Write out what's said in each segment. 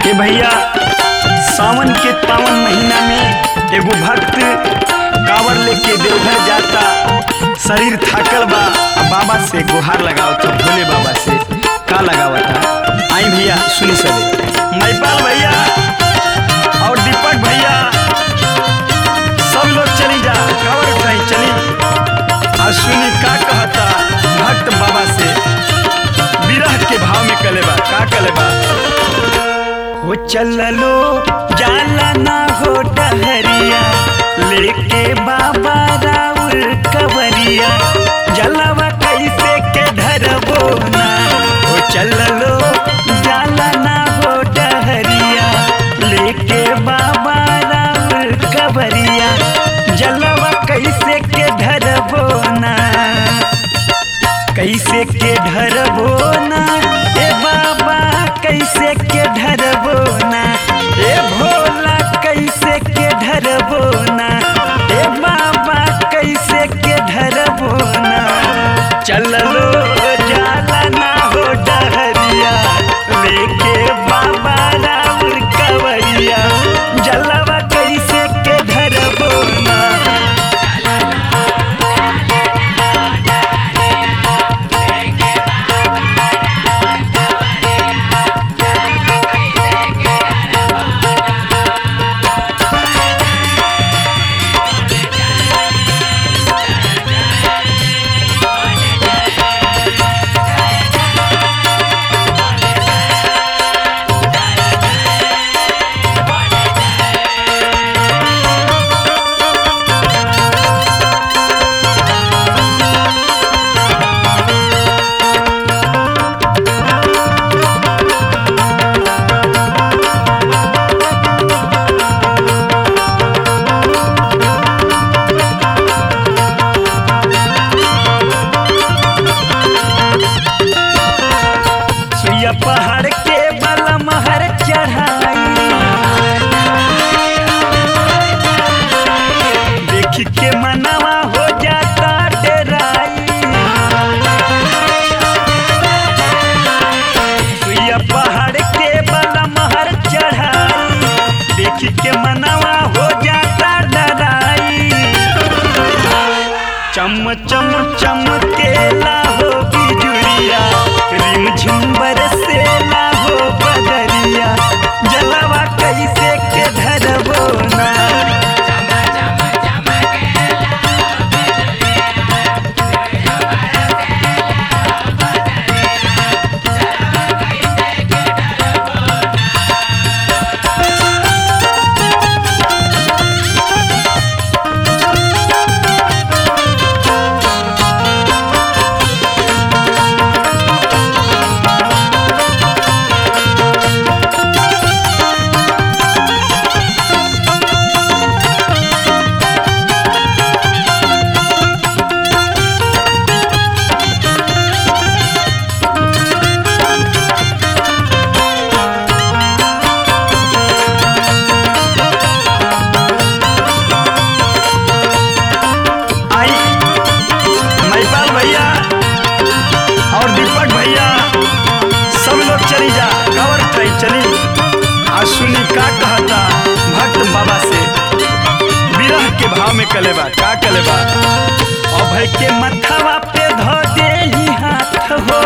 हे भैया सावन के पावन महीना में एगो भक्त कांवर लेके देवघर जाता शरीर थाकल बा आ बाबा से गुहार लगाओ तो भोले बाबा से का लगावता आई भैया सुनी सबे मैपाल भैया और दीपक भैया सब लोग चली जा कांवर उठाई चली आ सुनी का कहता भक्त बाबा से विरह के भाव में कलेबा का कलेबा हो चललो जाला ना हो डहरिया लेके बाबा राउर कवरिया जलवा कैसे के धरबो ना हो चललो जाला ना हो डहरिया लेके बाबा राउर कवरिया जलवा कैसे के धरबो ना कैसे के ढरबो ना ए बाबा कैसे के ढरबो ना ए भोला कैसे के ढरबो ना ए बाबा कैसे के ढरबो ना चललो जाला ना हो डहरिया लेके बाबा राउर कवरिया जलवा कैसे के ढरबो ना सुइया पहाड़ के बलम हर चढ़ाई देख के मनवा हो जाता डराई सुइया पहाड़ के बलम हर चढ़ाई देख के मनवा हो जाता डराई चम चम चमकेला हो बिजुलिया रिम झुम बरसेला हो बदरिया जलवा कैसे के धरबो ना आई मैपाल भैया और दीपक भैया सब लोग चली जा कवर ट्राई चली आ सुनी का कहता भक्त बाबा से विरह के भाव में कलेबा का कलेबा अभय के मथवा पे धो दे ही हाथ हो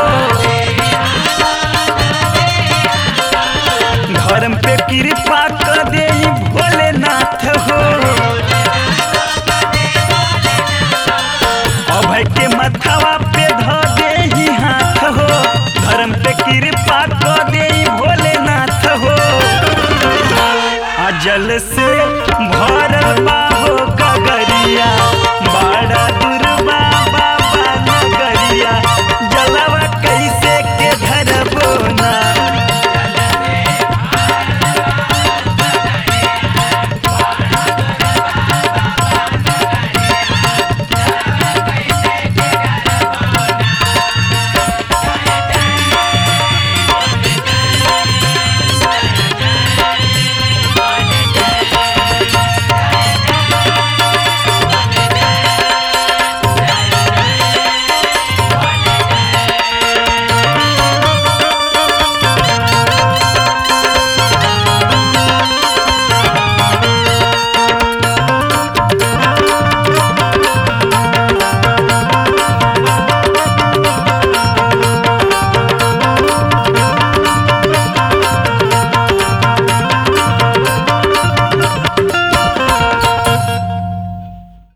धर्म पे कृपा कर दे ही भोलेनाथ हो अभय के मथवा पे धो दे ही हाथ हो धर्म पे कृपा कर दे ही भोलेनाथ हो आ जल से भरल बा